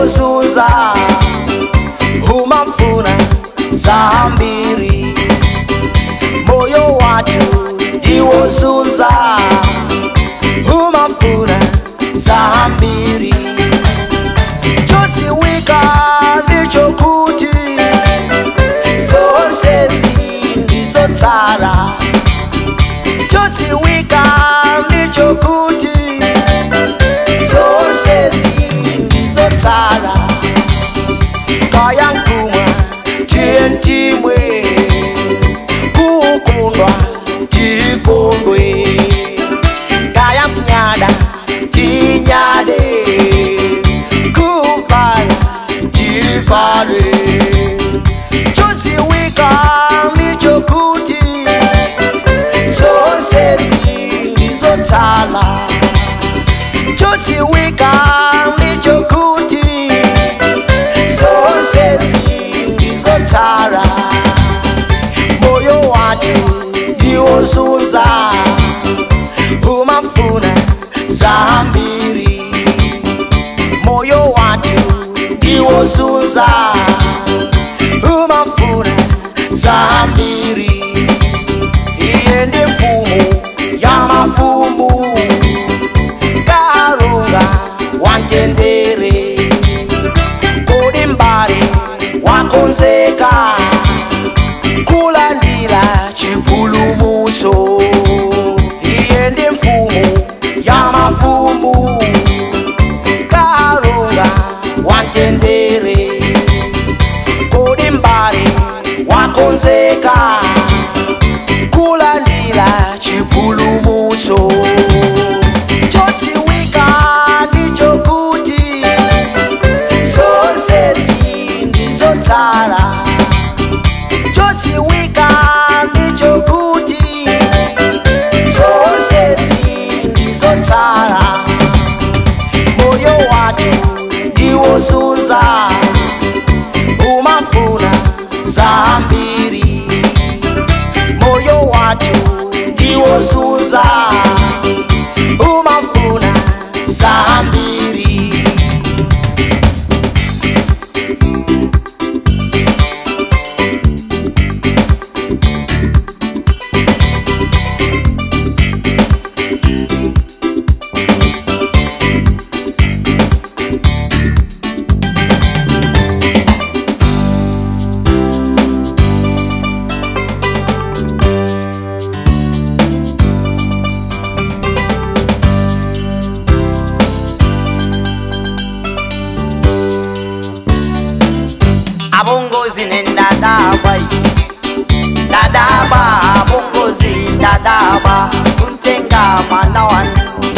ndiwozunza umafuna zambiri moyo watu ndiwozunza umafuna zambiri chodziwika ndichokuti zonse zindizotsala chodziwika ndichokuti zonse zindizotsala kaya nkumwa tiye ntimwe kukundwa tikondwe kaya kunyada tinyade kuvala tivale chodziwika ndichokuti zonse zindizotsala chodziwika ndichokuti zonse zindizotsala moyo watu ndiwozunza umafuna zambiri moyo watu ndiwozunza umafuna zambiri iye ndi mfumu ya mafumu karunga wantendere kodi mbali wakonzeka kulandira chipulumutso iye ndi mfumu ya mafumu karunga wantendere kodi mbali wakonzeka kulandira chipulumutso chodziwika ndichokuti zonse zindizotsala chodziwika ndichokuti zonse zindizotsala moyo watu ndiwozunza umafuna zambiri moyo watu ndiwozunza umafuna zambiri abongozi nendadaba dadaba abongozi dadaba kuntenga manawan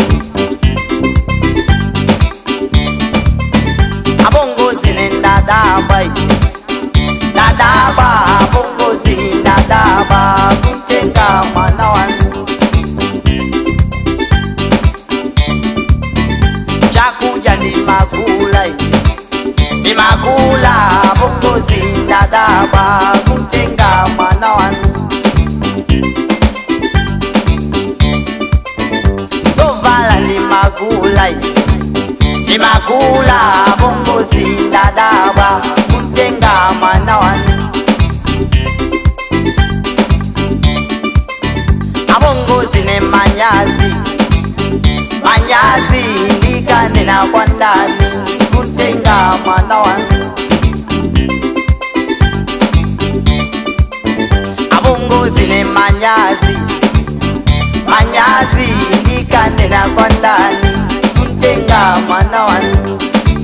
abongozi nendadaba dadaba abongozi dadaba kuntenga manawan chakuja ni magula ni magula bongozi dadaba kumtenga mwana wanu tovala ni magula ni magula bongozi dadaba kumtenga mwana wanu abongozi ne manyazi manyazi ndikanena kwa ndani kumtenga mwana wanu abongozi ne manyazi manyazi ndikanena kwa ndani kumtenga mwana wanu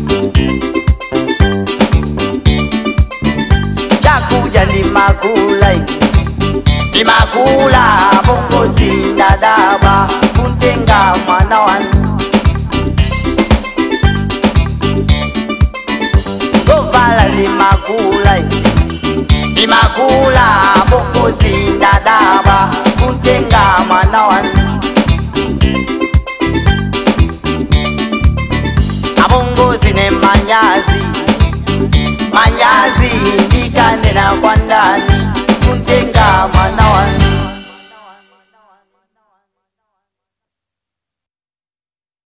chakuja ni magula ni magula bongozi ndadaba kumtenga mwana wanu tovala ni magula ni magula bongozi ndadaba kumtenga mwana wanu abongozi ne manyazi manyazi ndikane